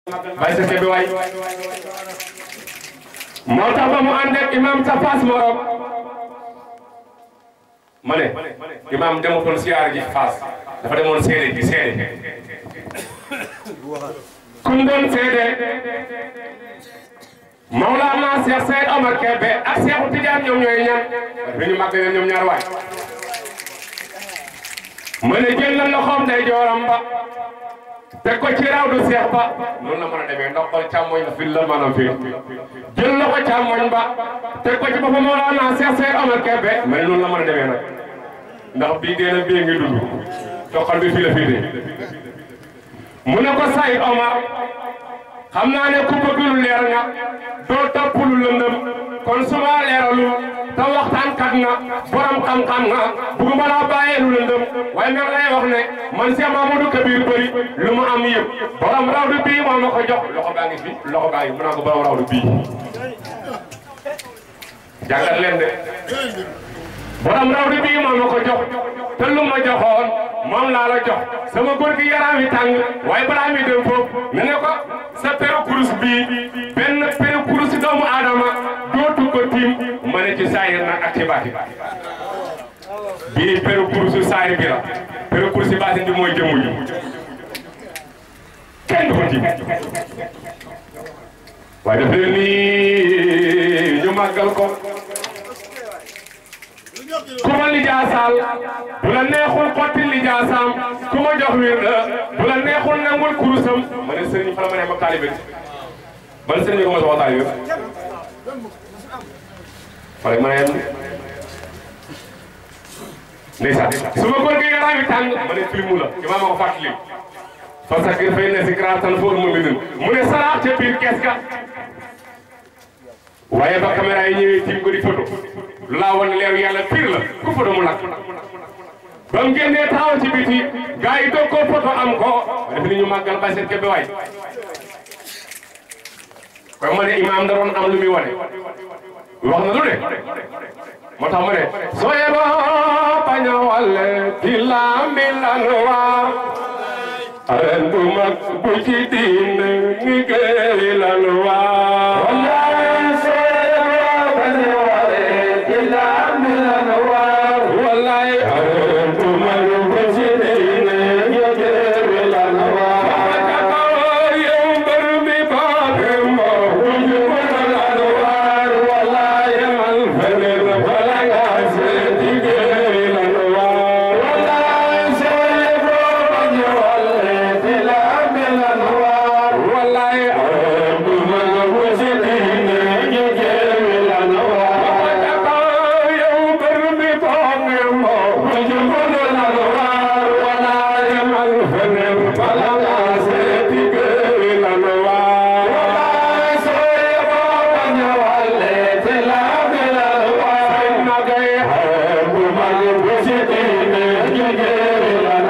bay sa kebe waay moo tax ba mu ànd ak imam sa Fass morom ma ne imam demutoon siyaare ji Fass dafa demoon seede ji seede kum doon seede Mawlana Cheikh Seyd Omar Kébé ak Cheikh Tidiane ñoom ñooy ñan bi ñu màgg leen ñoom ñaar waay ma ne jël na loxoom day jooram ba teg ko ci raw du seex ba noonu la mën a demee ndox bal càmmoñ la fi la maanaam fii jël na ko càmmoñ ba teg ko ci boppam Mawlana Cheikh Seyd Omar Kébé ma ne noonu la mën a demee nag ndax bii dee na bii ngi dund toqal bi fii la fii dee mu ne ko Seyd Omar xam naa ne ku bëgg lu leer nga doo topp lu lëndëm kon su ma leeralu te waxtaan kat nga borom xam-xam nga bëgguma laa bàyyee lu lëndëm waaye nag lay wax ne man Cheikh Mamadou Kabir bëri lu mu am yëpp borom rawdu bii moo ma ko jox loxo baa ngi fi loxo baa ngi mu naa ko borom rawdu bii jàngat leen de borom rawdu bii moo ma ko jox te lu ma joxoon moom laa la jox sama góor gi yaram yi tàng waaye balaa mi dem foofu ne ne ko sa peru kurus bii benn peru kurus doomu aadama dootu ko tiim ma ne ci saayir nag ak ci baati bii peru kurusu saayir bi la peru kurusu baati bi mooy jëmm ji kenn du ko tiim waaye daf leen nii ñu màggal ko ku ma lijaasaal bu la neexul xotti lijaasaam ku ma jox wir la bu la neexul nangul kurusam ma ne sëriñ fa la ma ne ma taalibe ban sëriñ ko ma soxla taalibe fa la ma ne ndeysaan su ma góor gi yaram yi tàng ma ne filmu la imaam ma ko fàttali parce que fay ne si gratan fóor mu mbindin mu ne saraax ca biir kees ga waaye ba caméra yi ñëwee tiim ko di photo lu laa wan leeru yàlla pire la ku photo mu lakk ba mu génnee taxaw ci biti gars yi doog koo photo am ko def ni ñu màggal Baye Seyd Kébé waay kon ma ne imaam da doon am lu muy wane wax na lu ne moo tax ma ne soo yeboo bañ a wàlle di lambi lan waar aren bu mag bu ci diin ni géeri lan waar wallaay aren bu mag bu ci diin ni géeri lan waar yow mbër mi baaxe moo bu ñu lan waar wallaay man feneen bala nga seeti géeri lan waar wallaay soo yeboo bañ a wàlle di lambi lan waar wallaay aren bu mag bu ci diin ni géeri lan waar yow mbër mi baaxe moo bu ñu lan waar wallaay man feneen bala nga seeti géeri lan waar wallaay soo yeboo bañ a wàlle di lambi lan waar magay aren bu mag bu ci diin ni géeri lan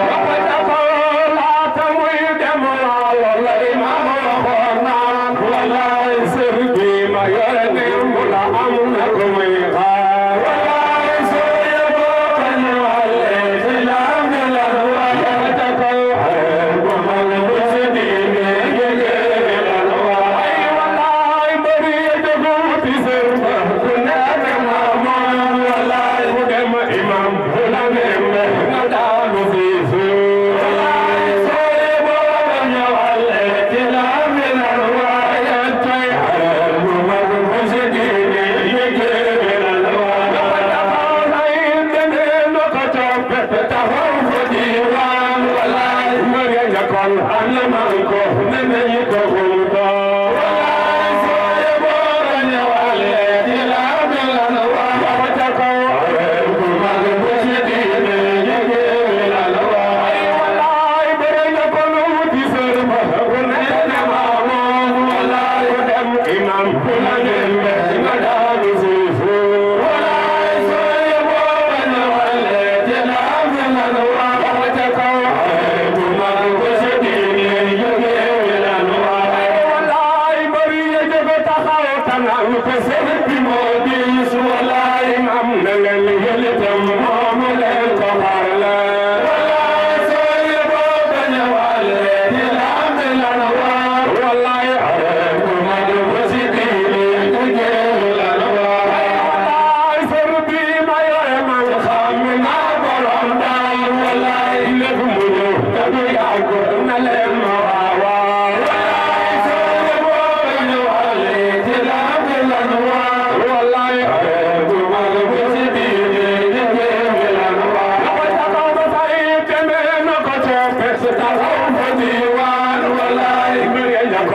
waar laata muy dem walla imaam waxoon naan wallaay sër bi ma yore ne mu la am na ko muy xaar wallaay soo yeboo bañ a wàlle di lambi lan waar yàlla ko aren bu mag bu ci diin ni géeri lan waar ay wallaay bëri jógu ti sër ba ku nekk ma moom wallaay mu dem imam bu la dem nga daanu fi suuf wallaay soo yeboo bañ a wàlle di lambi lan waar yàlla tey aren bu mag bu ci diin ni géeri lan waar ay deneen do ko toppe taxaw fa diiwaan wallaay mari ñakon am man ko nene yi ko xumto wallaay soo yeboo bañ a wàlle di lambi lan waar waxta ko aren bu mag bu ci diin ni géeri lan waar ay wallaay bëre na ko lu wuti sër ba ku nekk ma moom wallaay ku dem imam ku la dem nga daanu suufu wallaay soo yeboo bañ a wàlle di lambi lan waar waxta ko aren bu mag bu ci diin ni géeri lan waar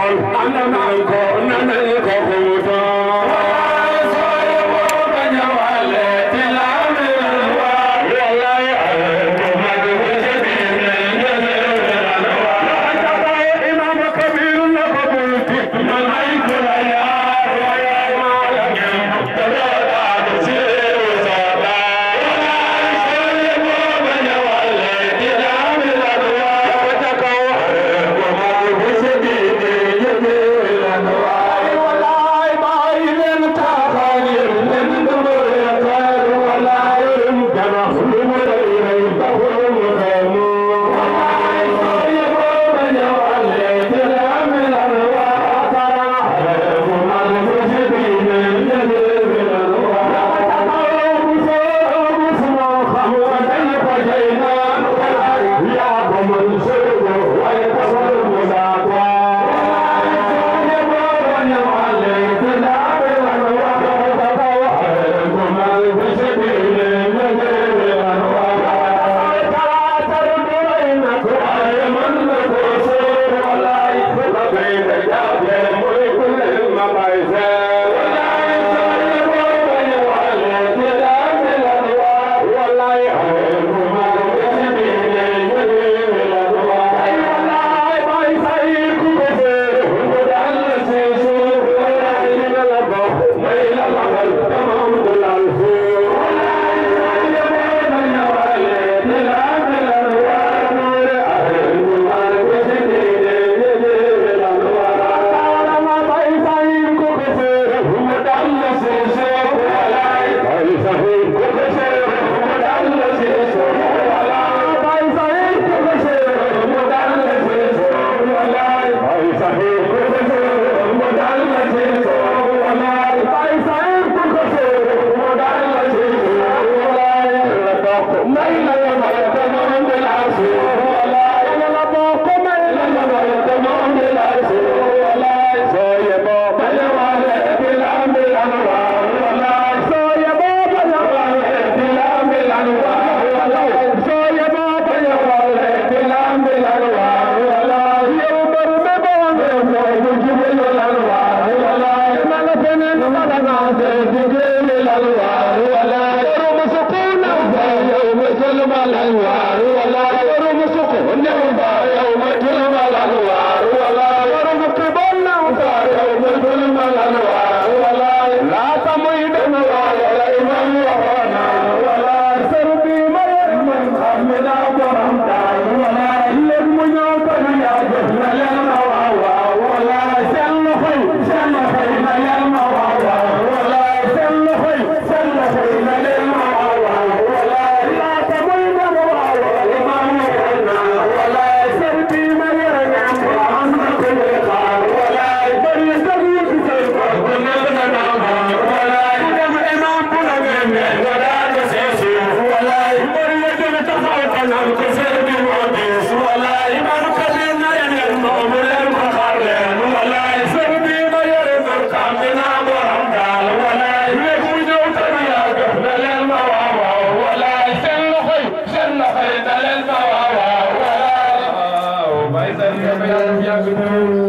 yàgg